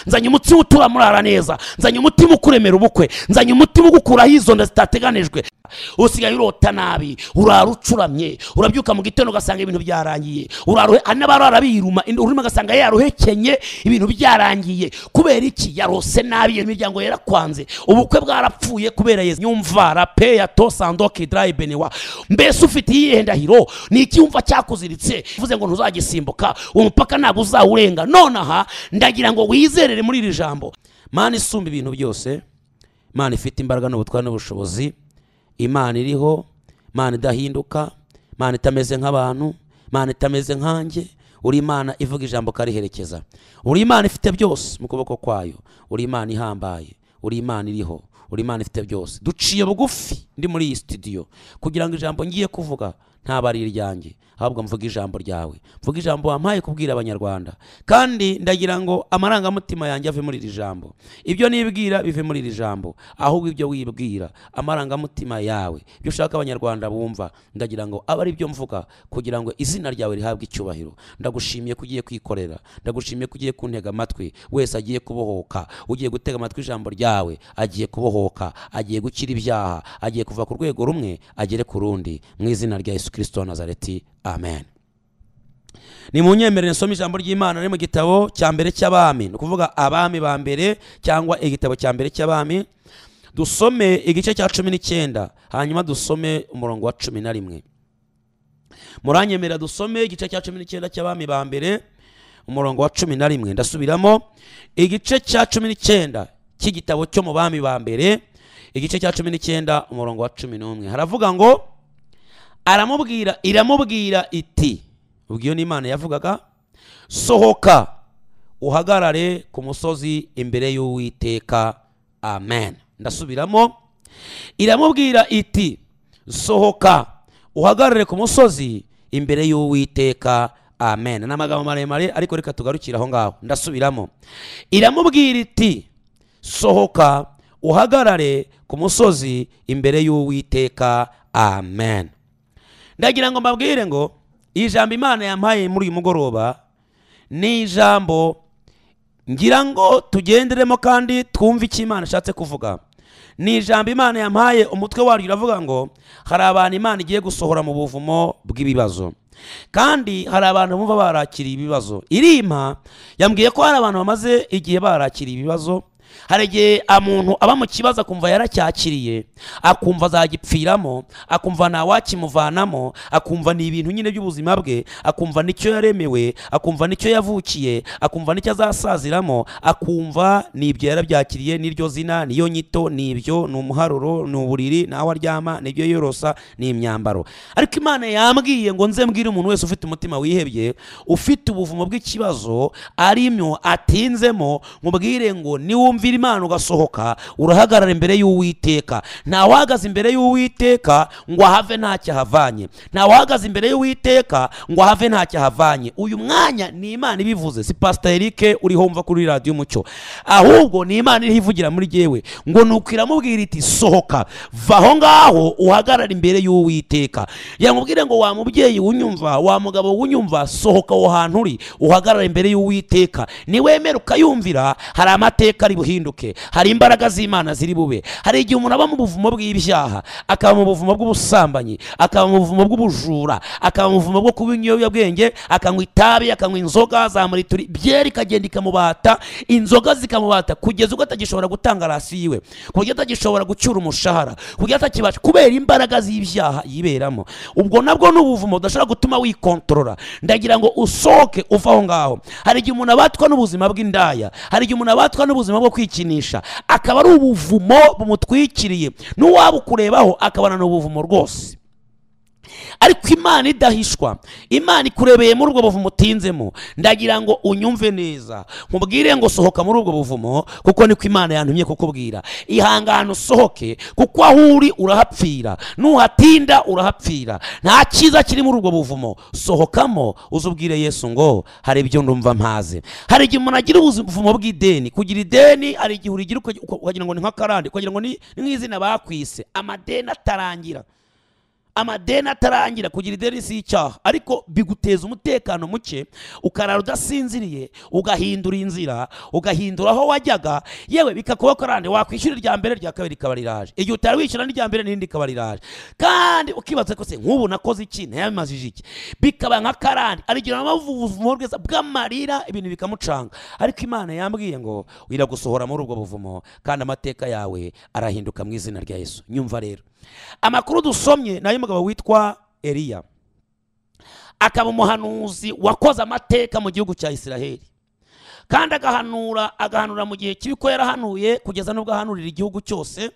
nzanye umutima utuma murara neza nzanye umutima ukuremera ubukwe nzanye umutima ugukuraho izo nda zitateganijwe usigaye urota nabi urara ucuramye urabyuka mu gitondo ugasanga ibintu byarangiye hari n'abarara biruma urimo ugasanga yaruhekenye ibintu byarangiye kubera iki yarose nabi iyo miryango yarakwanze ubukwe bwarapfuye kubera yeze nyumvara pe ya tosandoke darayi benewa mbese ufite iyihe ndahiro ni icyumva cyakuziritse uvuze ngo ntuzagisimbuka uwo mupaka ntabwo uzawurenga nonaha ndagira ngo wizerere muri iri jambo mani isumba ibintu byose mani ifite imbaraga n'ubutware n'ubushobozi imana iriho imana idahinduka imana itameze nk'abantu imana itameze nkanjye uri imana ivuga ijambo kariherekeza uri imana ifite byose mu kuboko kwayo uri imana ihambaye uri imana iriho uri imana ifite byose duciye bugufi ndi muri iyi sitidiyo kugira ngo ijambo ngiye kuvuga ntaba ari iryanjye ahubwo mvuga ijambo ryawe mvuga ijambo wampaye kubwira abanyarwanda kandi ndagira ngo amarangamutima yanjye ave muri iri jambo ibyo nibwira bive muri iri jambo ahubwo ibyo wibwira amarangamutima yawe ibyo ushaka abanyarwanda bumva ndagira ngo abe ari byo mvuga kugira ngo izina ryawe rihabwe icyubahiro ndagushimiye ko ugiye kwikorera ndagushimiye ko ugiye kuntega amatwi wese agiye kubohoka ugiye gutega amatwi ijambo ryawe agiye kubohoka agiye gukira ibyaha agiye kuva ku rwego rumwe agere ku rundi mu izina rya yesu kirisito wa nazareti amen ni mu nyemerere nsoma ijambo ry'imana riri mu gitabo cya mbere cy'abami ni ukuvuga abami ba mbere cyangwa igitabo cya mbere cy'abami dusome igice cya cumi n'icyenda hanyuma dusome umurongo wa cumi na rimwe muranyemerera dusome igice cya cumi n'icyenda cy'abami ba mbere umurongo wa cumi na rimwe ndasubiramo igice cya cumi n'icyenda cy'igitabo cyo mu bami ba mbere igice cya cumi n'icyenda umurongo wa cumi n'umwe haravuga ngo aramubwira iramubwira iti ubwo iyo ni imana yavugaga sohoka uhagarare ku musozi imbere y'uwiteka amen ndasubiramo iramubwira iti sohoka uhagarare ku musozi imbere y'uwiteka amen ni amagambo maremare ariko reka tugarukire aho ngaho ndasubiramo iramubwira iti sohoka uhagarare ku musozi imbere y'uwiteka amen ndagira ngo mbabwire ngo iyi jambo imana yampaye muri uyu mugoroba ni ijambo ngira ngo tugenderemo kandi twumve icyo imana ishatse kuvuga ni ijambo imana yampaye umutwe waryo uravuga ngo hari abantu imana igiye gusohora mu buvumo bw'ibibazo kandi hari abantu bumva barakiriye ibibazo irima yambwiye ko hari abantu bamaze igihe barakiriye ibibazo hari igihe umuntu aba mu kibazo akumva yaracyakiriye akumva azagipfiramo akumva ntawakimuvanamo akumva ni ibintu nyine by'ubuzima bwe akumva nicyo yaremewe akumva nicyo yavukiye akumva nicyo azasaziramo akumva ni ibyo yarabyakiriye n'iryo zina niyo nyito ni ibyo ni umuharuro ni uburiri nawe aryama nibyo yorosa ni imyambaro ariko imana yambwiye ngo nze mbwire umuntu wese ufite umutima wihebye ufite ubuvumo bw'ikibazo arimyo atinzemo mubwire ngo niwumve wumvira imana ugasohoka urahagarara imbere y'uwiteka ntawahagaze imbere y'uwiteka ngo ahave ntacyo ahavanye ntawahagaze imbere y'uwiteka ngo ahave ntacyo ahavanye uyu mwanya ni imana ibivuze si pasita erike uriho wumva kuri radiyo umucyo ahubwo ni imana iriho ivugira muri yewe ngo nuko iramubwira iti sohoka va aho ngaho uhagarara imbere y'uwiteka yamubwire ngo wa mubyeyi wunyumva wa mugabo wunyumva sohoka aho hantu uri uhagarara imbere y'uwiteka niwemere ukayumvira hari amateka ari buhinduke hari imbaraga z'imana ziri bube hari igihe umuntu aba mu buvumo bw'ibyaha akaba mu buvumo bw'ubusambanyi akaba mu buvumo bw'ubujura akaba mu buvumo bwo kuba ibiyobyabwenge akanywa itabi akanywa inzoga za murituri byeri ikagenda ikamubata inzoga zikamubata kugeza ubwo atagishobora gutanga rasi yiwe ku buryo atagishobora gucyura umushahara ku buryo atakibasha kubera imbaraga z'ibyaha yiberamo ubwo nabwo ni ubuvumo budashobora gutuma wikontorora ndagira ngo usohoke uve aho ngaho hari igihe umuntu abatwa n'ubuzima bw'indaya hari igihe umuntu abatwa n'ubuzima bwo kwikinisha akaba ari ubuvumo bumutwikiriye n'uwaba ukurebaho akabona ni ubuvumo rwose ariko imana idahishwa imana ikurebeye muri ubwo buvumo utinzemo ndagira ngo unyumve neza nkubwire ngo sohoka muri ubwo buvumo kuko niko imana yantumye kukubwira ihangane usohoke kuko aho uri urahapfira nuhatinda urahapfira nta cyiza kiri muri ubwo buvumo sohokamo uzubwire yesu ngo hari ibyo ndumva mpaze hari igihe umuntu agira ubuvumo bw'ideni kugira ideni hari igihe urigira ukagira ngo ni nk'akarande ukagira ngo ni nk'izina bakwise amadeni atarangira amadeni atarangira kugira ideni si icyaha ariko biguteza umutekano muke ukarara udasinziriye ugahindura inzira ugahindura aho wajyaga yewe bikakuba karande wakwishyura irya mbere irya kabiri rikaba riraje igihe utari wishyura n'irya mbere n'irindi rikaba riraje kandi ukibaza ko se nk'ubu nakoze iki ntayamazije iki bikaba nka karande arigira ubuvumo bwiza bw'amarira ibintu bikamucanga ariko imana yambwiye ngo wira gusohora muri ubwo buvumo kandi amateka yawe arahinduka mu izina rya yesu nyumva rero amakuru dusomye ni ay'umugabo witwa eliya akaba umuhanuzi wakoze amateka mu gihugu cya isiraheli kandi agahanura agahanura mu gihe kibi ko yarahanuye kugeza n'ubwo ahanurira igihugu cyose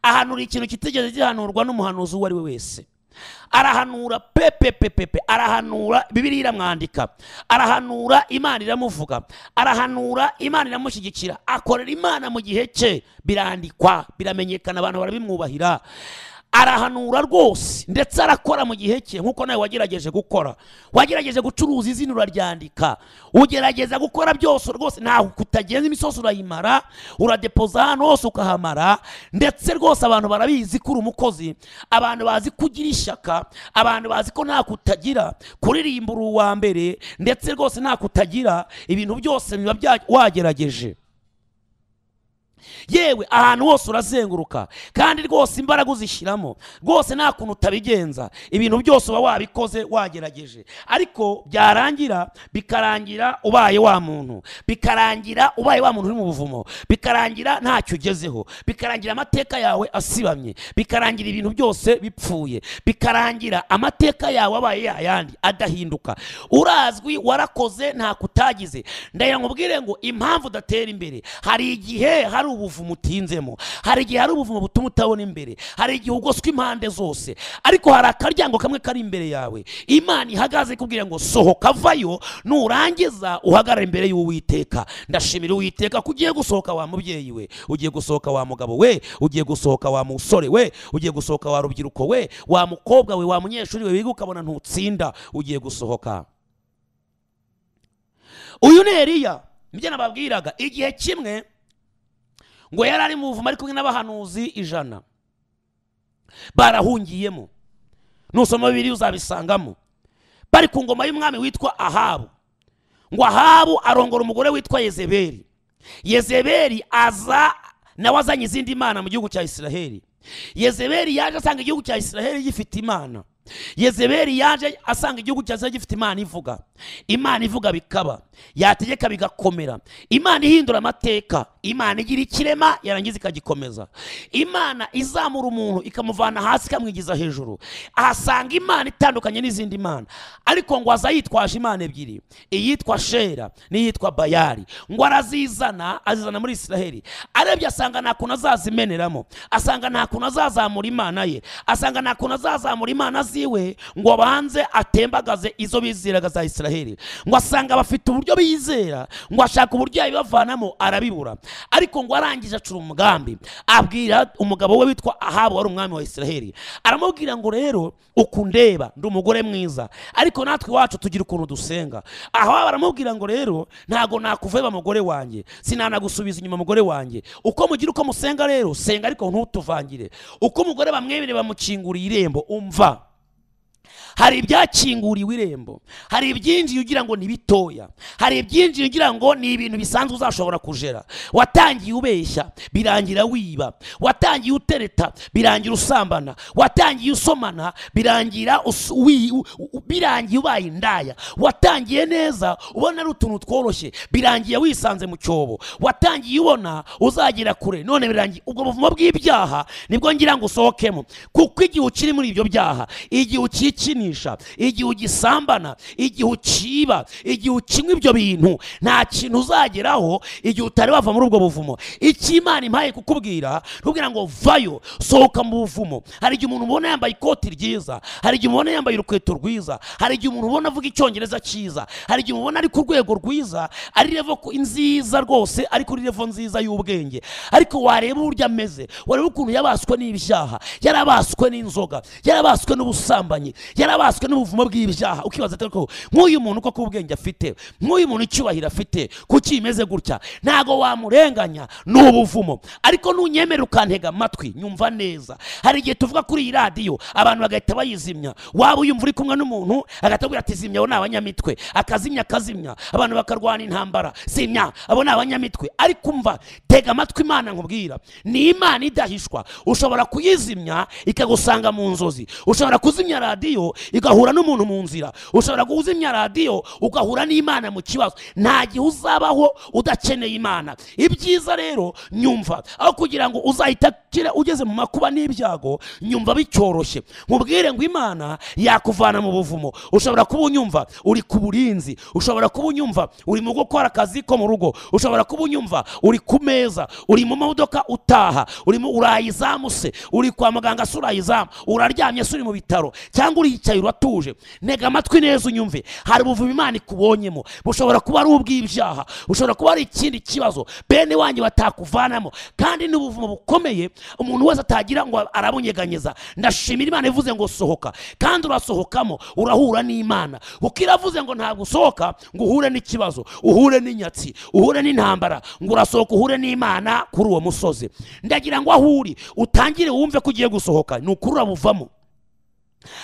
ahanura ikintu kitigeze gihanurwa n'umuhanuzi uwo ari we wese arahanura pepepepepe arahanura bibiriya iramwandika arahanura imana iramuvuga arahanura imana iramushyigikira akorera imana mu gihe cye birandikwa biramenyekana abantu barabimwubahira arahanura rwose ndetse arakora mu gihe cye nk'uko nawe wagerageje gukora wagerageje gucuruza izina uraryandika ugerageza gukora byose rwose ntaho kutagenza imisozi urayimara uradepoza ahantu hose ukahamara ndetse rwose abantu barabizi ko uri umukozi abantu bazi ko ugira ishyaka abantu bazi ko nta kutagira kuririmba uri uwa mbere ndetse rwose nta kutagira ibintu byose biba bya- wagerageje yewe ahantu hose urazenguruka kandi rwose imbaraga uzishyiramo rwose nta kuntu utabigenza ibintu byose uba wabikoze wagerageje ariko byarangira bikarangira ubaye wa muntu bikarangira ubaye wa muntu uri mu buvumo bikarangira ntacyo ugezeho bikarangira amateka yawe asibamye bikarangira ibintu byose bipfuye bikarangira amateka yawe abaye yayandi adahinduka urazwi warakoze nta kutagize ndagira ngo ubwire ngo impamvu udatera imbere hari igihe hari ubuvumo utinzemo hari igihe hari ubuvumo butuma utabona imbere hari igihe ugoswe impande zose ariko hari akaryango kamwe kari imbere yawe imana ihagaze ikubwira ngo sohoka vayo nurangiza uhagarare imbere y'uwiteka ndashimira uwiteka ko ugiye gusohoka wa mubyeyi we ugiye gusohoka wa mugabo we ugiye gusohoka wa musore we ugiye gusohoka wa rubyiruko we wa mukobwa we wa munyeshuri we wiga ukabona ntutsinda ugiye gusohoka uyu ni eliya nibyo nababwiraga igihe kimwe ngo yari ari mu buvumo ari kumwe n'abahanuzi ijana barahungiyemo nusoma bibiri uzabisangamo bari ku ngoma y'umwami witwa ahabu ngo ahabu arongora umugore witwa yezebeli yezebeli aza nawe azanye izindi mana mu gihugu cya isiraheli yezebeli yaje asanga igihugu cya isiraheli gifite imana yezebeli yaje asanga igihugu cya isiraheli gifite imana ivuga imana ivuga bikaba yategeka bigakomera imana ihindura amateka imana igira ikirema yarangiza ikagikomeza imana izamura umuntu ikamuvana hasi ikamwigiza hejuru ahasanga imana itandukanye n'izindi mana ariko ngo aza yitwaje imana ebyiri iyitwa shera n'iyitwa bayari ngo arazizana azizana muri isiraheli arebye asanga nta kuntu azazimeneramo asanga nta kuntu azazamura imana ye asanga nta kuntu azazamura imana ziwe ngo abanze atembagaze izo bizeraga za isiraheli ngo asanga bafite uburyo bizera ngo ashaka uburyo yabibavanamo arabibura ariko ngo arangije acura umugambi abwira umugabo we witwa ahabu wari umwami wa isiraheli aramubwira ngo rero ukundeba ndi umugore mwiza ariko natwe iwacu tugira ukuntu dusenga aha baramubwira ngo rero ntago nakuveba mugore wanjye sinanagusubiza inyuma mugore wanjye uko mugira uko musenga rero senga ariko ntutuvangire uko umugore bamwemereye bamukinguriye irembo umva hari ibyakinguriwe irembo hari ibyinjiye ugira ngo ni bitoya hari ibyinjiye ugira ngo ni ibintu bisanzwe uzashobora kujera watangiye ubeshya birangira wiba watangiye utereta birangira usambana watangiye usomana birangira us- wi- u- u- birangiye ubaye indaya watangiye neza ubona ari utuntu tworoshye birangiye wisanze mu cyobo watangiye ubona uzagera kure none birangiye ubwo buvumo bw'ibyaha nibwo ngira ngo usohokemo kuko igihe ukiri muri ibyo byaha igihe ukikinisha igihe ugisambana igihe ukiba igihe ukinywa ibyo bintu nta kintu uzageraho igihe utari wava muri ubwo buvumo icyo imana impaye kukubwira ntubwira ngo vayo sohoka mu buvumo hari igihe umuntu ubona yambaye ikoti ryiza hari igihe umubona yambaye urukweto rwiza hari igihe umuntu ubona avuga icyongereza cyiza hari igihe umubona ari ku rwego rwiza ari revo ku- nziza rwose ari kuri revo nziza y'ubwenge ariko wareba uburyo ameze wareba ukuntu yabaswe n'ibyaha yarabaswe n'inzoga yarabaswe n'ubusambanyi yarabaswe n'ubuvumo bw'ibyaha ukibaza ati ariko nk'uyu muntu koko ubwenge afite nk'uyu muntu icyubahiro afite kuki imeze gutya ntago wamurenganya ni ubuvumo ariko nunyemerera ukantega amatwi nyumva neza hari igihe tuvuga kuri iyi radiyo abantu bagahita bayizimya waba uyumva uri kumwe n'umuntu agahita akubwira ati zimya abo ni abanyamitwe akazimya akazimya abantu bakarwana intambara zimya abo ni abanyamitwe ariko umva tega amatwi imana nkubwira ni imana idahishwa ushobora kuyizimya ikagusanga mu nzozi ushobora kuzimya radiyo igahura n'umuntu mu nzira ushobora kuzimya radiyo ugahura n'imana mu kibazo nta gihe uzabaho udakeneye imana ibyiza rero nyumva aho kugira ngo uzahita kira ugeze mu makuba n'ibyago nyumva bicyoroshye mubwire ngo imana yakuvana mu buvumo ushobora kuba unyumva uri ku burinzi ushobora kuba unyumva uri mu gukora akazi ko mu rugo ushobora kuba unyumva uri ku meza uri mu modoka utaha urimo urayizamu se uri kwa muganga se urayizamu uraryamye se uri mu bitaro cyangwa uriyicaye uratuje ntega amatwi neza unyumve hari ubuvumo imana ikubonyemo bushobora kuba ari ubw'ibyaha bushobora kuba ari ikindi kibazo bene wanjye batakuvanamo kandi ni ubuvumo bukomeye umuntu wese atagira ngo arabunyeganyeza ndashimira imana ivuze ngo sohoka kandi urasohokamo urahura n'imana kuko iravuze ngo ntabwo usohoka ngo uhure n'ikibazo uhure n'inyatsi uhure n'intambara ngo urasohoka uhure n'imana kuri uwo musozi ndagira ngo aho uri utangire wumve ko ugiye gusohoka ni ukuri urabuvamo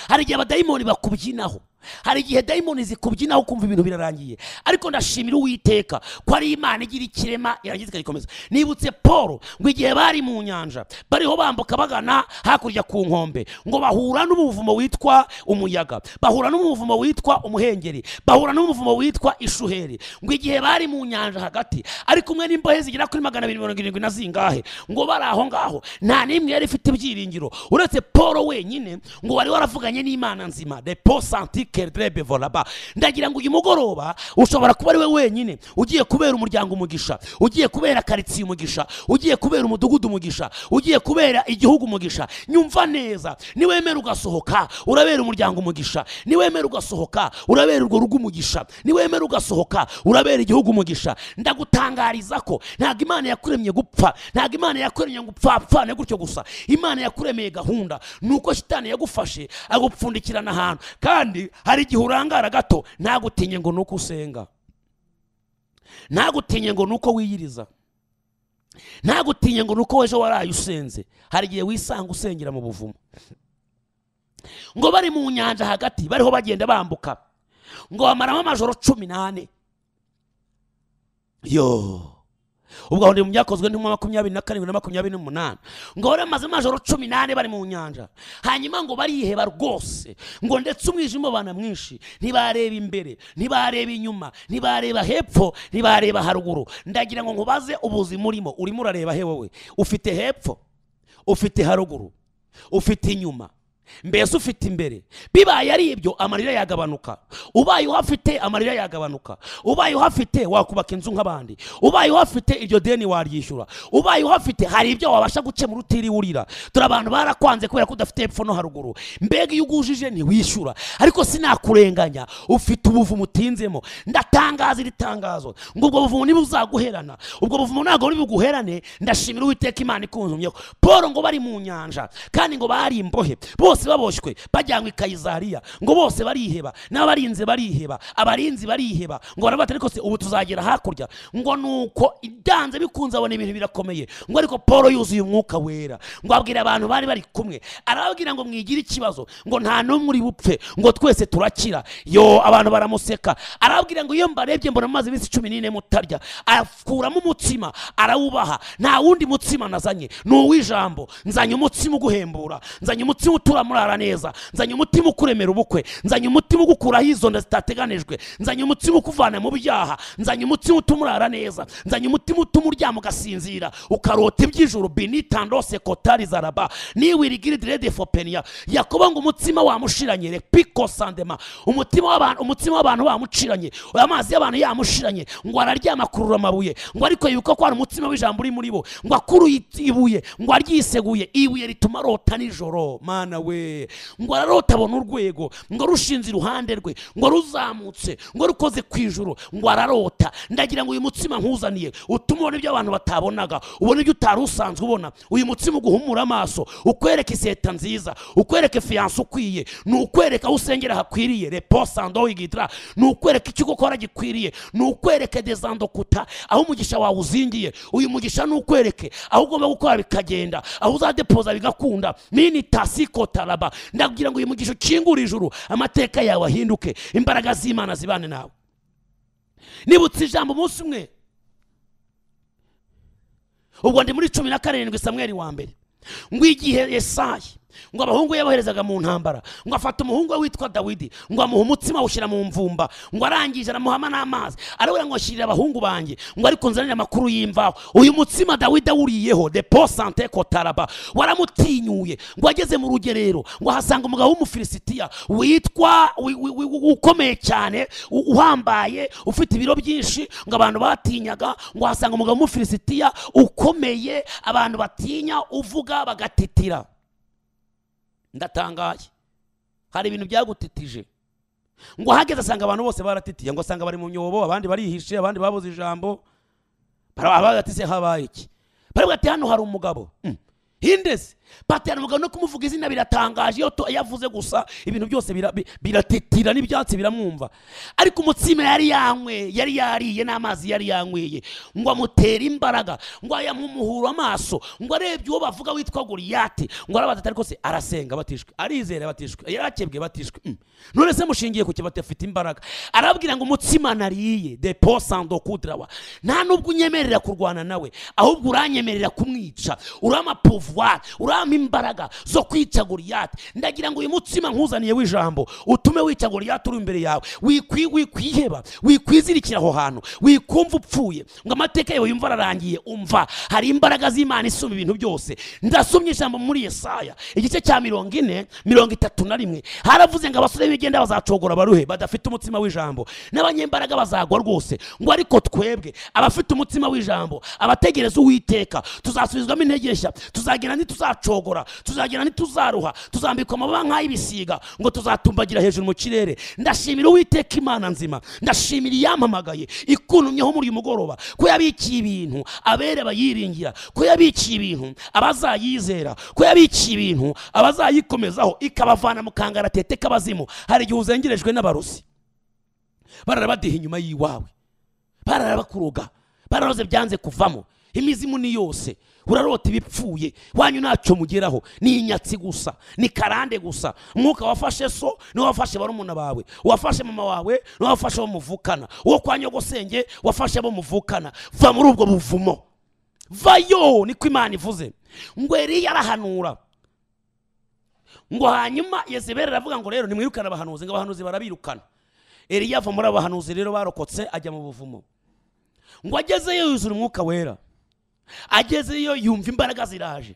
hari igihe abadayimoni bakubyinaho hari igihe dayimoni zikubyinaho ukumva ibintu birarangiye ariko ndashimira uwiteka ko ari imana igira ikirema irangiza ikagikomeza nibutse paul ngo igihe bari mu nyanja bariho bambuka bagana hakurya ku nkombe ngo bahura n'umuvumo witwa umuyaga bahura n'umuvumo witwa umuhengeri bahura n'umuvumo witwa ishuheri ngo igihe bari mu nyanja hagati ari kumwe n'imbohe zigera kuri magana abiri mirongo irindwi na zingahe ngo bari aho ngaho nta n'imwe yari ifite ibyiringiro uretse paul wenyine ngo wari waravuganye n'imana nzima de paul santique volaba ndagira ngo uyu mugoroba ushobora kuba ari we wenyine ugiye kubera umuryango umugisha ugiye kubera karitsiye umugisha ugiye kubera umudugudu umugisha ugiye kubera igihugu umugisha nyumva neza niwemera ugasohoka urabera umuryango umugisha niwemera ugasohoka urabera urwo rugo umugisha niwemera ugasohoka urabera igihugu umugisha ndagutangariza ko ntabwo imana yakuremye gupfa ntabwo imana yakuremye ngo upfapfane gutyo gusa imana yakuremeye gahunda ni uko shitani yagufashe agupfundikirana ahantu kandi hari igihe urangara gato ntagutinye ngo ni uko usenga ntagutinye ngo ni uko wiyiriza ntagutinye ngo ni uko ejo waraye usenze hari igihe wisanga usengera mu buvumo ngo bari mu nyanja hagati bariho bagenda bambuka ngo bamaramo amajoro cumi n'ane yo ubwo aho mu byakozwe ni makumyabiri na karindwi na makumyabiri n'umunani ngo bari bamaze amajoro cumi n'ane bari mu nyanja hanyuma ngo bariheba rwose ngo ndetse umwijima ubana mwinshi ntibareba imbere ntibareba inyuma ntibareba hepfo ntibareba haruguru ndagira ngo nkubaze ubuzima urimo urimo urareba he wowe ufite hepfo ufite haruguru ufite inyuma mbese ufite imbere bibaye ari ibyo amarira yagabanuka ubaye uhafite amarira yagabanuka ubaye uhafite wakubaka inzu nk'abandi ubaye uhafite iryo deni waryishyura ubaye uhafite hari ibyo wabasha gukemura utiriwe urira turi abantu barakwanze kubera ko udafite hepfo no haruguru mbega iyo ugujije ntiwishyura ariko sinakurenganya ufite ubuvumo utinzemo ndatangaza iri tangazo ngo ubwo buvumo ntibuzaguherana ubwo buvumo ntabwo ntibuguherane ndashimira uwiteka imana ikunzumyeho paul ngo bari mu nyanja kandi ngo bari imbohe bose bose baboshywe bajyanywe i kayizariya ngo bose bariheba n'abarinze bariheba abarinzi bariheba ngo barabata ariko se ubu tuzagera hakurya ngo ni uko idanze bikunze abona ibintu birakomeye ngo ariko paul yuzuye umwuka wera ngo abwira abantu bari bari kumwe arababwira ngo mwigire ikibazo ngo nta n'umwe uri bupfe ngo twese turakira yo abantu baramuseka arababwira ngo iyo mbarebye mbona amazi iminsi cumi n'ine mutarya akuramo umutsima arawubaha nta wundi mutsima nazanye ni uw'ijambo nzanye umutsima uguhembura nzanye umutsima utura murara neza nzanye umutima ukuremera ubukwe nzanye umutima ugukuraho izo nda zitateganijwe nzanye umutima ukuvana mu byaha nzanye umutima utuma urara neza nzanye umutima utuma uryama ugasinzira ukarota iby'ijuru binitandose kotari zaraba niwirigiridi redi fopeniya yakobo ngo umutima wamushiranye repiko sandema umutima w'abantu umutima w'abantu wamuciranye amazi y'abantu yamushiranye ngo araryama akurura amabuye ngo ariko yibuka ko hari umutima w'ijambo uri muri bo ngo akuruye ibuye ngo aryiseguye ibuye rituma arota nijoro mana we rwe ngo ararota abona urwego ngo rushinze iruhande rwe ngo ruzamutse ngo rukoze ku ijuru ngo ararota ndagira ngo uyu mutsima nkuzaniye utuma ubona ibyo abantu batabonaga ubona ibyo utari usanzwe ubona uyu mutsima uguhumura amaso ukwereka iseta nziza ukwereka fiyanse ukwiye ni ukwereka aho usengera hakwiriye repo sando wigitira ni ukwereka icyo ukora gikwiriye ni ukwereka dezandokuta aho umugisha wawe uzingiye uyu mugisha ni ukwereke aho ugomba gukora bikagenda aho uzadepoza bigakunda mini tasiko taraba ndakugira ngo uyu mugisha ukingure ijuru amateka yawe ahinduke imbaraga z'imana zibane nawe nibutse ijambo umunsi umwe ubwo ndi muri cumi na karindwi samweri wa mbere ngo igihe yesayi ngo abahungu yaboherezaga mu ntambara ngo afata umuhungu we witwa dawidi ngo amuha umutsima awushyira mu mvumba ngo arangije aramuhama n'amazi arabura ngo ashyirire abahungu banjye ngo ariko nzanire amakuru y'imvaho uyu mutsima dawidi awuriyeho de po sante kotaraba waramutinyuye ngo ageze mu rugerero ngo ahasanga umugabo w'umufilisitiya witwa wi- wi- wi- wi- ukomeye cyane u- uhambaye ufite ibiro byinshi ngo abantu batinyaga ngo ahasanga umugabo w'umufilisitiya ukomeye abantu batinya uvuga bagatitira ndatangaye hari ibintu byagutitije ngo ahageze asanga abantu bose baratitiye ngo asanga bari mu myobo abandi barihishe abandi babuze ijambo baratise habaye iki baravuga ati hano hari umugabo Mm. hindese pati hari umugabo no kumuvuga izina biratangaje iyo to- iyo avuze gusa ibintu byose bira- bi- biratitira n'ibyatsi biramwumva ariko umutsima yari yanyweye yari yariye n'amazi yari yanyweye ngo amutere imbaraga ngo ayamuhura amaso ngo arebye uwo bavuga witwa goriyati ngo arabaza ati ariko se arasenga batishwe arizera batishwe yarakebwe batishwe Mm. none se mushingiye ku kibati afite imbaraga arabwira ngo umutsima nariye de posando kudrawa nta nubwo unyemerera kurwana nawe ahubwo uranyemerera kumwica urama pouvoir urama imbaraga zo kwica goriyati ndagira ngo uyu mutsima nkuzaniye w'ijambo utume wica goriyati uri imbere yawe Wikwi- wikwiheba wikwizirikira aho hantu wikumva upfuye ngo amateka yawe yumva ararangiye umva hari imbaraga z'imana isumba ibintu byose ndasomye ijambo muri yesaya igice cya mirongo ine mirongo itatu na rimwe haravuze ngo abasore b'imigenda bazacogora baruhe badafite umutsima w'ijambo n'abanyembaraga bazagwa rwose ngo ariko twebwe abafite umutsima w'ijambo abategereza uwiteka tuzasubizwamo intege nshya tuzagenda ntituzacogora tuzagenda ntituzaruha tuzambikwa amababa nk'ay'ibisiga ngo tuzatumbagira hejuru mu kirere ndashimira uwiteka imana nzima ndashimira iyampamagaye ikunumyeho muri uyu mugoroba ko yabikiye ibintu abere abayiringira ko yabikiye ibintu abazayizera ko yabikiye ibintu abazayikomezaho ikabavana mu kangaratete k'abazimu hari igihe uzengerejwe n'abarusi bararabadiha inyuma y'iwawe bararabakuruga bararoze byanze kuvamo imizimu ni yose urarota ibipfuye wanyu ntacyo mugeraho ni inyatsi gusa ni karande gusa umwuka wafashe so niwo wafashe barumuna bawe uwafashe mama wawe niwo wafashe abo muvukana uwo kwa nyogosenge wafashe abo muvukana va muri ubwo buvumo vayo niko imana ivuze ngo eriya arahanura ngo hanyuma yezebeli aravuga ngo rero nimwirukane abahanuzi ngo abahanuzi barabirukana eriya ava muri abahanuzi rero barokotse ajya mu buvumo ngo agezeyo yuzura umwuka wera agezeyo yumva imbaraga ziraje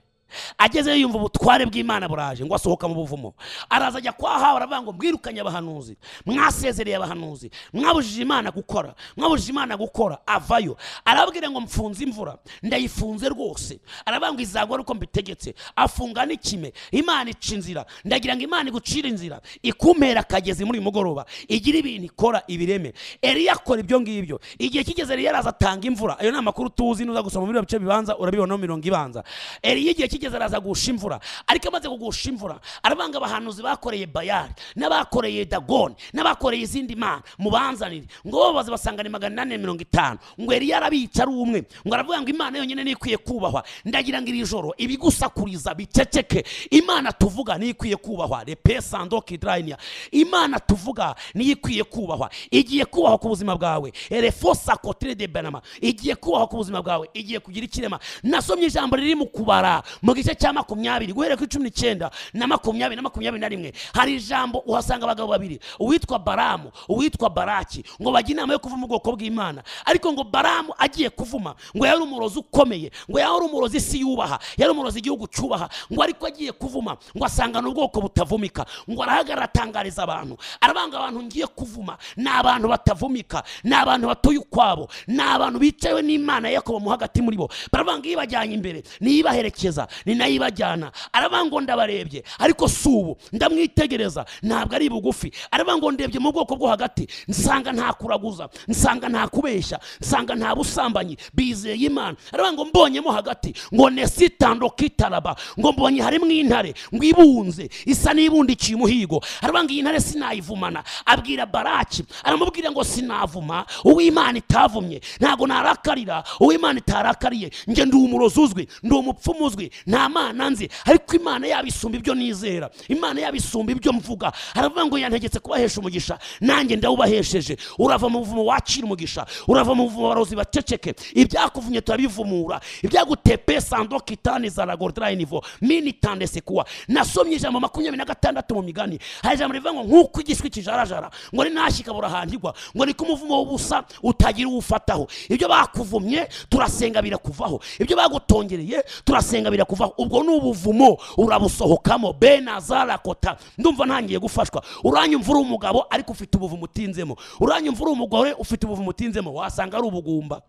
agezeyo yumva ubutware bw'imana buraje ngo asohoka mu buvumo araza ajya kwa hawa aravuga ngo mwirukanye abahanuzi mwasezereye abahanuzi mwabujije imana gukora mwabujije imana gukora avayo arababwira ngo mfunze imvura ndayifunze rwose aravuga ngo izagwa ari uko mbitegetse afunga n'ikime imana ica inzira ndagira ngo imana igucire inzira ikumpera akagezi muri uyu mugoroba igira ibintu ikora ibireme eriya akora ibyo ngibyo igihe kigeze eriya araza atanga imvura ayo ni amakuru tuzi nuza gusoma muri biriya bice bibanza urabibona mu mirongo ibanza eriya igihe kigeze araza gusha imvura ariko amaze kugusha imvura aravanga abahanuzi bakoreye bayari n'abakoreye dagoni n'abakoreye izindi mana mubanzanire ngo bo baza basanga ni magana inani na mirongo itanu ngo eriya arabica ari umwe ngo aravuga ngo imana yonyine niyo ikwiye kubahwa ndagira ngo iri joro ibigusakuriza biceceke imana tuvuga niyo ikwiye kubahwa repe sando kidrayinia imana tuvuga niyo ikwiye kubahwa igiye kubahwa ku buzima bwawe erefosa kotire de benama igiye kubahwa ku buzima bwawe igiye kugira ikirema nasomye ijambo riri mu kubara mu gice cya makumyabiri guhera kuri cumi n'icyenda na makumyabiri na makumyabiri na rimwe hari ijambo uhasanga abagabo babiri uwitwa baramu uwitwa baraki ngo bajye inama yo kuvuma ubwoko bw'imana ariko ngo baramu agiye kuvuma ngo yari umurozi ukomeye ngo yari umurozi isi yubaha yari umurozi igihugu cyubaha ngo ariko agiye kuvuma ngo asangana ubwoko butavumika ngo arahagarara atangariza abantu arabanga abantu ngiye kuvuma ni abantu batavumika ni abantu batuye ukwabo ni abantu bicawe n'imana yakobo mu hagati muri bo barabanga ibajyanye imbere nibaherekeza ni nayo ibajyana aravuga ngo ndabarebye ariko si ubu ndamwitegereza ntabwo ari bugufi aravuga ngo ndebye mu bwoko bwo hagati nsanga nta kuraguza nsanga nta kubeshya nsanga nta busambanyi bizeye imana aravuga ngo mbonyemo hagati ngo nesitando kitaraba ngo mbonye harimo intare ngo ibunze isa n'ibundikiye umuhigo aravuga ngo iyi ntare sinayivumana abwira baraki aramubwira ngo sinavuma uw'imana itavumye ntabwo narakarira uw'imana itarakariye njye ndi umurozi uzwi ndi umupfumu uzwi nta mana nzi ariko imana yaba isumba ibyo nizera imana yaba isumba ibyo mvuga aravuga ngo yantegetse kubahesha umugisha nanjye ndawubahesheje urava mu buvumo wakira umugisha urava mu buvumo barozi baceceke ibyakuvumye turabivumura ibyagutepeye sando kitani zaragordra nivo mini tande sekuwa nasomye ijambo makumyabiri na gatandatu mu migani hari ijambo rivuga ngo nk'uko igishwi kijarajara ngo ninashyi kabura ahantigwa ngo niko umuvumo w'ubusa utagira uwufataho ibyo bakuvumye turasenga birakuvaho ibyo bagutongereye turasenga birakuvaho ubwo ni ubuvumo urabusohokamo benazara kota ndumva ntangiye gufashwa uranyumva uri umugabo ariko ufite ubuvumo utinzemo uranyumva uri umugore ufite ubuvumo utinzemo wasanga ari ubugumba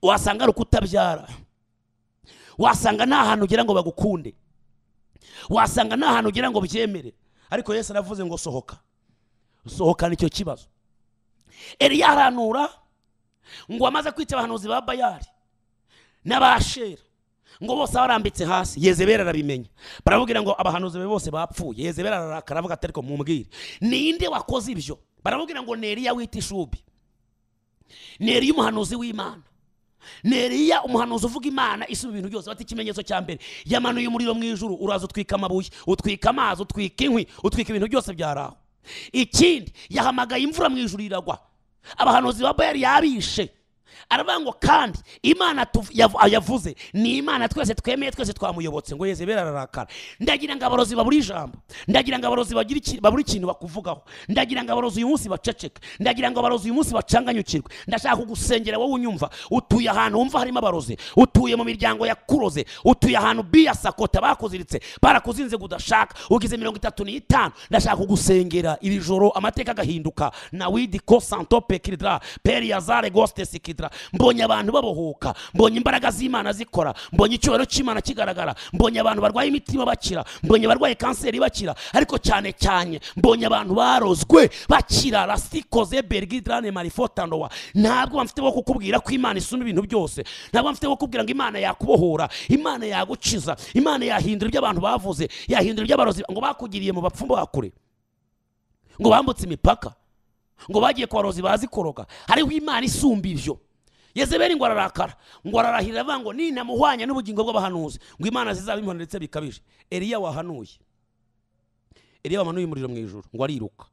wasanga ari ukutabyara wasanga nta hantu ugira ngo bagukunde wasanga nta hantu ugira ngo byemere ariko yesu aravuze ngo sohoka sohokana icyo kibazo eriya aranura ngo amaze kwica abahanuzi ba bayari n'abashera ngo bose barambitse hasi yezebera arabimenya baramubwira ngo abahanuzi be bose bapfuye yezebera ararakara avuga ati ariko mumbwire ninde wakoze ibyo baramubwira ngo ni eriya wita ishubi ni eriya umuhanuzi w'imana ni eriya umuhanuzi uvuga imana isumba ibintu byose bati ikimenyetso cya mbere yamanuye umuriro mu ijuru uraza utwika amabuye utwika amazi utwika inkwi utwika ibintu byose byari aho ikindi yahamagaye imvura mu ijuru iragwa abahanuzi ba bayari yabishe aravuga ngo kandi imana tuv- yav- yavuze ni imana twese twemeye twese twamuyobotse ngo yezebera ararakara ndagira ngo abarozi babura ijambo ndagira ngo abarozi bagira iki- babura ikintu bakuvugaho ndagira ngo abarozi uyu munsi baceceke ndagira ngo abarozi uyu munsi bacanganyukirwe ndashaka kugusengera wowe unyumva utuye ahantu wumva harimo abarozi utuye mu miryango yakuroze utuye ahantu biyasakota bakuziritse barakuzinze ngo udashaka ugize mirongo itatu n'itanu ndashaka kugusengera iri joro amateka agahinduka na widiko santope kiridra peri yazare goste sikidra mbonye abantu babohoka mbonye imbaraga z'imana zikora mbonye icyubahiro cy'imana kigaragara mbonye abantu barwaye imitima bakira mbonye abarwaye kanseri bakira ariko cyane cyane mbonye abantu barozwe bakira rasikoze bergidrane marifotandowa ntabwo bamfite bo kukubwira ko imana isumba ibintu byose ntabwo bamfite bo kukubwira ngo imana yakubohora imana yagukiza imana yahindura ibyo abantu bavuze yahindura ibyo abarozi ngo bakugiriye mu bapfumu bakure ngo bambutse imipaka ngo bagiye ku barozi bazi koroga hariho imana isumba ibyo yezebeli ngo ararakara ngo ararahirira avuga ngo ninamuhwanya n'ubugingo bw'abahanuzi ngo imana zizabimhana ndetse bikabije eliya wahanuye eliya wamanuye umuriro mu ijoro ngo ariruka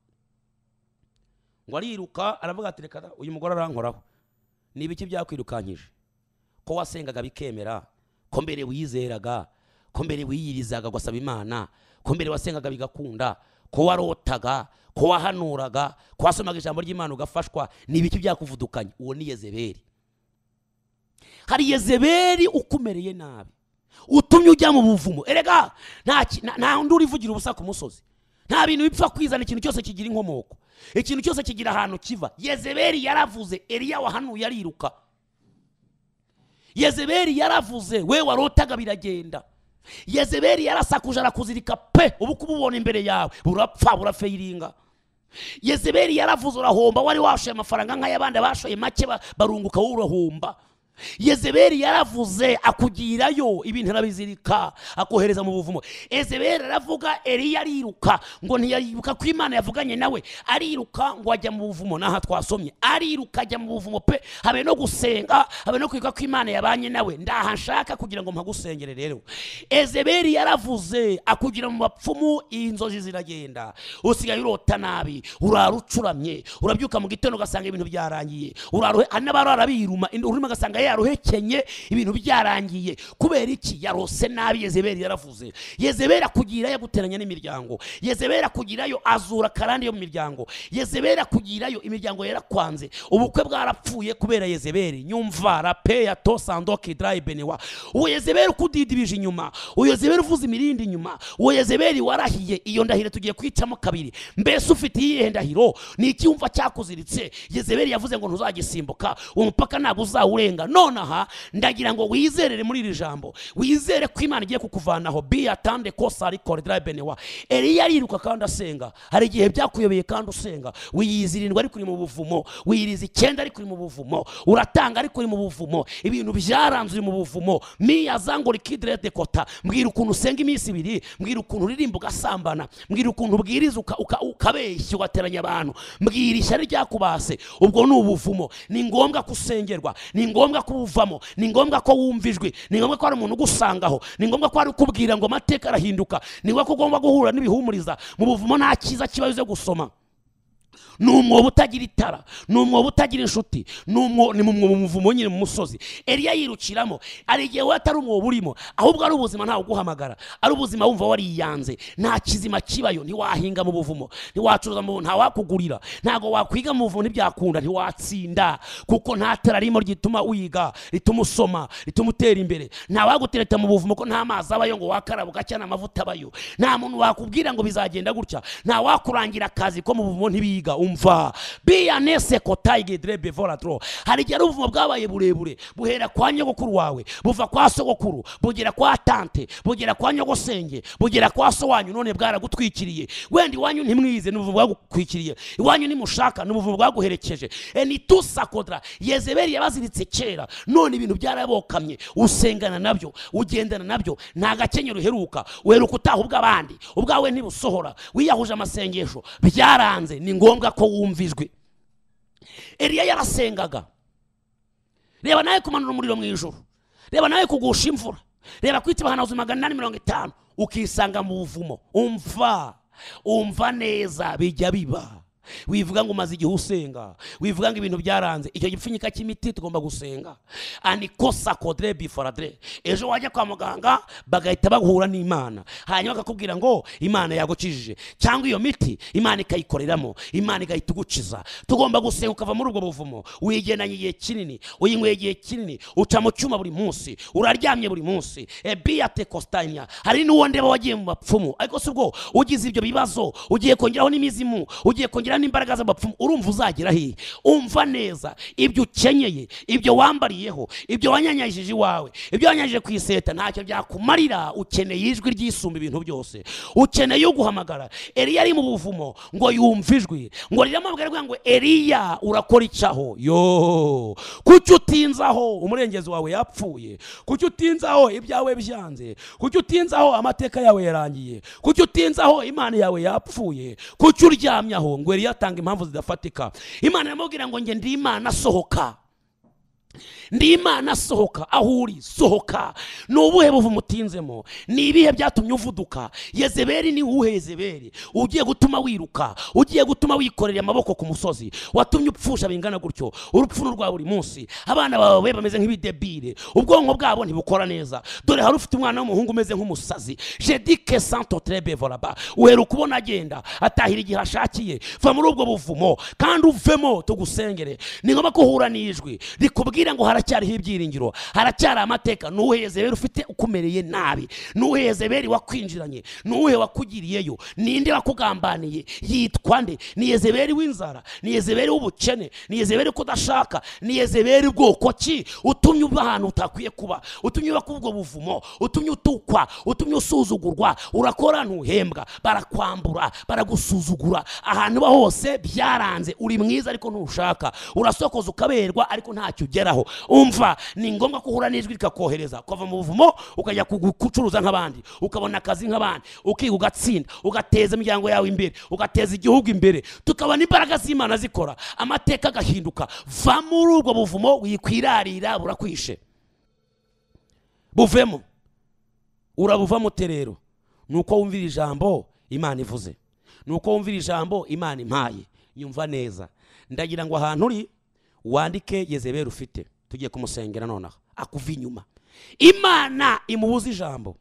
ngo ariruka aravuga ati reka da, uyu mugore arankoraho ni ibiki byakwirukankije ko wasengaga bikemera ko mbere wizeraga ko mbere wiyirizaga ugasaba imana ko mbere wasengaga bigakunda ko warotaga ko wahanuraga ko wasomaga ijambo ry'imana ugafashwa ni ibiki byakuvudukanye uwo ni yezebeli hari yezebeli ukumereye nabi utumye ujya mu buvumo erega nta ki- nta- nta undi urivugira ubusa ku musozi nta bintu bipfa kwizana ikintu cyose kigira inkomoko ikintu cyose kigira ahantu kiva yezebeli yaravuze eliya wahanuye ariruka yezebeli yaravuze we warotaga biragenda yezebeli yarasakuje arakuzirika pe ubu kububona imbere yawe burapfa burafayiringa yezebeli yaravuze urahomba wari washoye amafaranga nk'ay'abandi bashoye make ba- barunguka wowe urahomba yezebeli yaravuze akugirayo ibintu arabizirika akohereza mu buvumo yezebeli aravuga eliya ariruka ngo ntiyariruka ko imana yavuganye nawe ariruka ngo ajya mu buvumo n'aha twasomye ariruka ajya mu buvumo pe habe no gusenga habe no kwibuka ko imana yabanye nawe ndaha nshaka kugira ngo mpagusengere rero ezebeli yaravuze akugira mu bapfumu inzozi ziragenda usigaye urota nabi urara ucuramye urabyuka mu gitondo ugasanga ibintu byarangiye uraruhe hari n'abarara biruma indi- urimo ugasanga yaruhekenye ibintu byarangiye kubera iki yarose nabi yezebeli yaravuze yezebeli akugirayo aguteranya n'imiryango yezebeli akugirayo azura karande yo mu miryango yezebeli akugirayo imiryango yarakwanze ubukwe bwarapfuye kubera yezebeli nyumva rape ya tosandoki dry benewa uwo yezebeli ukudidibije inyuma uwo yezebeli uvuza imirindi inyuma uwo yezebeli warahiye iyo ndahiro tugiye kwicamo kabiri mbese ufite iyihe ndahiro ni icyumva cyakuziritse yezebeli yavuze ngo ntuzagisimbuka uwo mupaka ntabwo uzawurenga none aha ndagira ngo wizerere muri iri jambo wizere ko imana igiye kukuvanaho biyatande kosari koridara benewa eliya ariruka kandi asenga hari igihe byakuyobeye kandi usenga wiyiza irindwi ariko uri mu buvumo wiyiriza icyenda ariko uri mu buvumo uratanga ariko uri mu buvumo ibintu byaranze uri mu buvumo miya zangori kidirede kota mbwira ukuntu usenga iminsi ibiri mbwira ukuntu uririmba ugasambana mbwira ukuntu ubwiriza uka- uka- ukabeshya ugateranya abantu mbwira ishyari ryakubase ubwo ni ubuvumo ni ngombwa ko usengerwa ni ngombwa ko ubuvamo ni ngombwa ko wumva ijwi ni ngombwa ko hari umuntu ugusangaho ni ngombwa ko hari ukubwira ngo amateka arahinduka ni ngombwa ko ugomba guhura n'ibihumuriza mu buvumo nta cyiza kiba uze gusoma ni umwobo utagira itara ni umwobo utagira inshuti ni umwo- ni mu mwobo muvumo nyine mu musozi eliya yirukiramo hari igihe wowe atari umwobo urimo ahubwo ari ubuzima ntawe uguhamagara ari ubuzima wumva wariyanze nta kizima kibayo ntiwahinga mu buvumo ntiwacuruza mu buvumo ntawakugurira ntabwo wakwiga mu buvumo ntibyakunda ntiwatsinda kuko nta tara ririmo rituma wiga rituma usoma rituma utera imbere ntawagutereta mu buvumo ko nta mazi abayo ngo wakaraba ugacya nta mavuta abayo nta muntu wakubwira ngo bizagenda gutya nta wakurangira akazi ko mu buvumo ntibiga umva biyanese kotayige derebe voratro hari igihe ari ubuvumo bwabaye burebure buhera kwa nyogokuru wawe buva kwa sogokuru bugera kwa tante bugera kwa nyogosenge bugera kwa so wanyu none bwaragutwikiriye wenda iwanyu ntimwize ni ubuvumo bwagukwikiriye iwanyu nimushaka ni ubuvumo bwaguherekeje enitusakodra yezebeli yabaziritse kera none ibintu byarabokamye usengana nabyo ugendana nabyo nta gakenyero uheruka uheruka utaha ubw'abandi ubwawe ntibusohora wiyahuje amasengesho byaranze ni ngombwa ko wumva ijwi eliya yarasengaga reba nawe kumanura umuriro mu ijoro reba nawe kugusha imvura reba kwita ibihanaguzo magana inani mirongo itanu ukisanga mu buvumo umva umva neza bijya biba wivuga ngo umaze igihe usenga wivuga ngo ibintu byaranze icyo gipfunyika cy'imiti tugomba gusenga anikosa kodre bifaradre ejo wajya kwa muganga bagahita bahura n'imana hanyuma bakakubwira ngo imana yagukijije cyangwa iyo miti imana ikayikoreramo imana igahita igukiza tugomba gusenga ukava muri ubwo buvumo wigendanye igihe kinini uyinyweye igihe kinini uca mu cyuma buri munsi uraryamye buri munsi ebiyate kositanya hari n'uwo ndeba wagiye mu bapfumu ariko si ubwo ugize ibyo bibazo ugiye kongeraho n'imizimu ugiye kongeraho n'imbaraga z'abapfumu urumva uzagera hehe umva neza ibyo ukenyeye ibyo wambariyeho ibyo wanyanyagije iwawe ibyo wanyanyagije ku iseta ntacyo byakumarira ukeneye ijwi ryisumba ibintu byose ukeneye uguhamagara eliya ari mu buvumo ngo yumve ijwi ngo riramubwira rwa ngo eliya urakora icyaho yo kuki utinzaho umurengezi wawe yapfuye kuki utinzaho ibyawe byanze kuki utinzaho amateka yawe yarangiye kuki utinzaho imana yawe yapfuye kuki uryamye aho ngo eliya atanga impamvu zidafatika imana iramubwira ngo nge ndi imana sohoka ndi imana sohoka aho uri sohoka ni ubuhe buvumo utinzemo ni ibihe byatumye uvuduka yezebeli ni uwuhe yezebeli ugiye gutuma wiruka ugiye gutuma wikorera amaboko ku musozi watumye upfusha bingana gutyo urupfuno rwa buri munsi abana bawe bameze nk'ibidebire ubwonko bwabo ntibukora neza dore hari ufite umwana w'umuhungu umeze nk'umusazi jedike santo trebe volaba uheruka ubona agenda atahira igihe ashakiye va muri ubwo buvumo kandi uvemo tugusengere ni ngombwa ko uhura n'ijwi rikubwira ngo haracyariho ibyiringiro haracyari amateka ni uwuhe yezebeli ufite ukumereye nabi ni uwuhe yezebeli wakwinjiranye ni uwuhe wakugiriyeyo ninde wakugambaniye yitwa nde ni yezebeli w'inzara ni yezebeli w'ubukene ni yezebeli kudashaka ni yezebeli bwoko ki utumye uba ahantu utakwiye kuba utumye uba kuri ubwo buvumo utumye utukwa utumye usuzugurwa urakora ntuhembwa barakwambura baragusuzugura ahantu uba hose byaranze uri mwiza ariko ntushaka urasokoza ukaberwa ariko ntacyo ugeraho umva ni ngombwa ko uhura n'ijwi rikakohereza ukava mu buvumo ukajya ku- gucuruza nk'abandi ukabona akazi nk'abandi ukiga ugatsinda ugateza imiryango yawe imbere ugateza igihugu imbere tukabona imbaraga z'imana zikora amateka agahinduka va muri ubwo buvumo wikwirarira burakwishe buvemo urabuvamo terero ni uko wumvira ijambo imana ivuze ni uko wumvira ijambo imana impaye yumva neza ndagira ngo ahantu uri wandike yezebeli ufite tugiye kumusengera nonaha akuva inyuma imana imubuze ijambo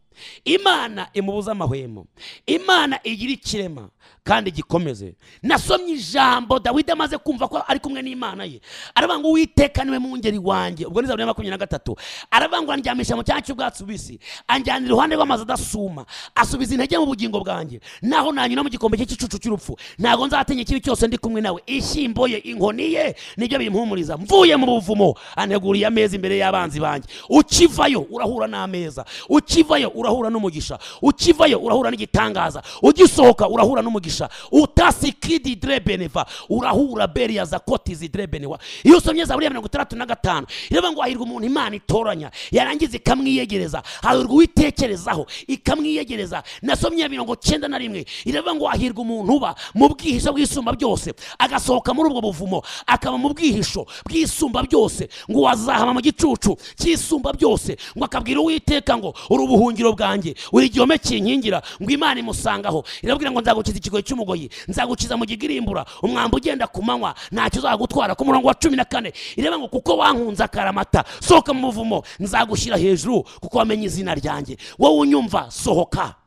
imana imubuze amahwemo imana igira ikirema kandi gikomeze nasomye ijambo dawidi amaze kumva ko ari kumwe n'imana ye aravuga ngo uwiteka niwe mwungeri wanjye ubwo ni zaburi ya makumyabiri na gatatu aravuga ngo andyamisha mu cyanya cy'ubwatsi bubisi anjyanira iruhande rw'amazi adasuma asubiza intege mu bugingo bwanjye naho nanyura mu gikombe cye cy'icucu cy'urupfu ntabwo nzatinya ikibi cyose ndi kumwe nawe ishyimbo ye inkoni ye nibyo bimpumuriza mvuye mu buvumo anteguriye ameza imbere y'abanzi banjye ukivayo urahura n'ameza ukivayo urahura n'umugisha ukivayo urahura n'igitangaza ugisohoka urahura n'umugisha utasikidi drebeneva urahura beriya za koti zidrebenewa iyo usomye zaburi ya mirongo itandatu na gatanu iravuga ngo hahirwa umuntu imana itoranya yarangiza ikamwiyegereza hahirwa uwitekerezaho ikamwiyegereza nasomye iya mirongo cyenda na rimwe iravuga ngo hahirwa umuntu uba mu bwihisho bw'isumba byose agasohoka muri ubwo buvumo akaba mu bwihisho bw'isumba byose ngo wazahama mu gicucu cy'isumba byose ngo akabwira uwiteka ngo uri ubuhungiro bwanjye uri igihome kinkingira ngo imana imusangaho irabwira ngo nzagukiza ikigoyi cy'umugoyi nzagukiza mu gigirimbura umwambi ugenda ku manywa ntacyo uzagutwara ku murongo wa cumi na kane ireba ngo kuko wankunze akaramata sohoka mu buvumo nzagushyira hejuru kuko wamenye izina ryanjye wowe unyumva sohoka